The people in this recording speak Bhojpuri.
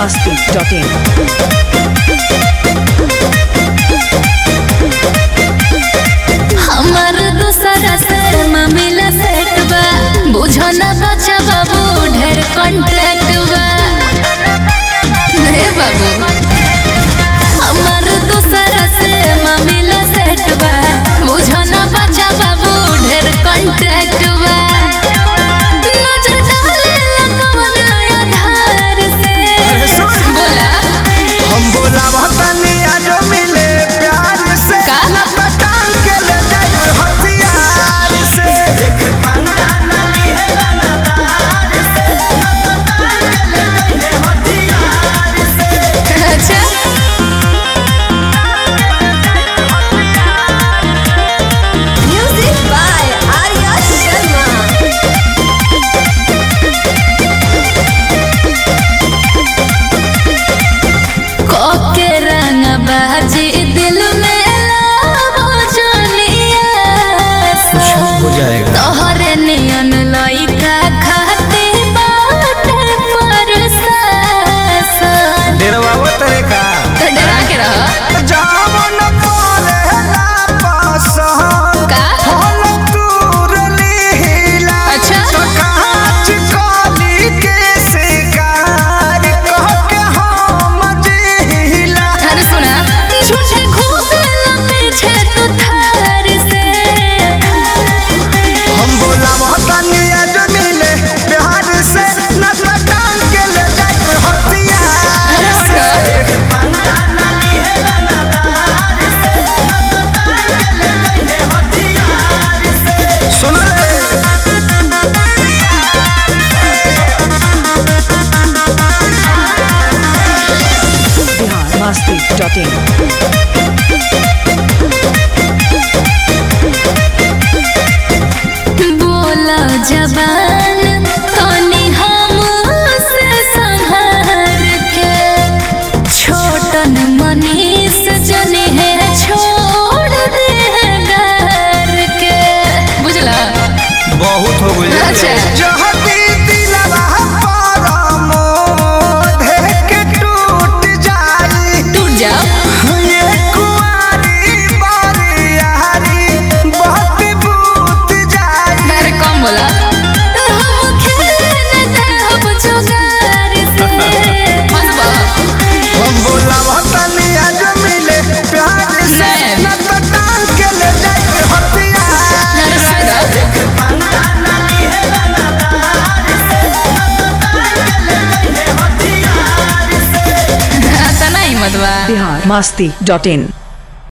masti.in. हमर दूसरा से मामिला सेट बा बुझो न बच्चा बाबू ढेर कॉन्ट्रैक्ट बा हे बाबू हमर दूसरा से मामिला सेट बा बुझो न बच्चा बाबू ढेर कॉन्ट्रैक्ट बा नजर डाले लगवन आधार से बोला हम बोला तनी आज मिले प्यार से का? ना पटान के ले जाए हथियार से अच्छा म्यूजिक बाय आर्या शर्मा कोके रंग बाजी दिल में लावो जोनिया हो जाएगा तोहरे नियन लइका खाते बाटे परसासन डेरवा वो तेरे का तो डरा के रह जावन परेला पसंद का होल तूर लीला अच्छा। तो कांच कली के शिकार कह के हम जिला अरे सुना झूठे खूब पीछे तू थार से हम बोला तनी आज मिले प्यार से न पटान के ले जाए हथियार से सुन ले Bihar masti.in. बोला जबान तनी हमसे संभार के छोटन मनीष जने है छोड़ दे घर के बुझला बहुत हो गई अच्छा। जहती दिलवा पर मोह के टूट जाई टूट जाओ ये कुंवारी बारियारी बहुत बूत जाई अरे कम बोला हम खेलने दे हम जुगार से हंसबा हम बोला तनी आज मिले प्यार से नहीं। न तो टांग के ले जाए हथियार तना हिम्मत बा Bihar masti.in.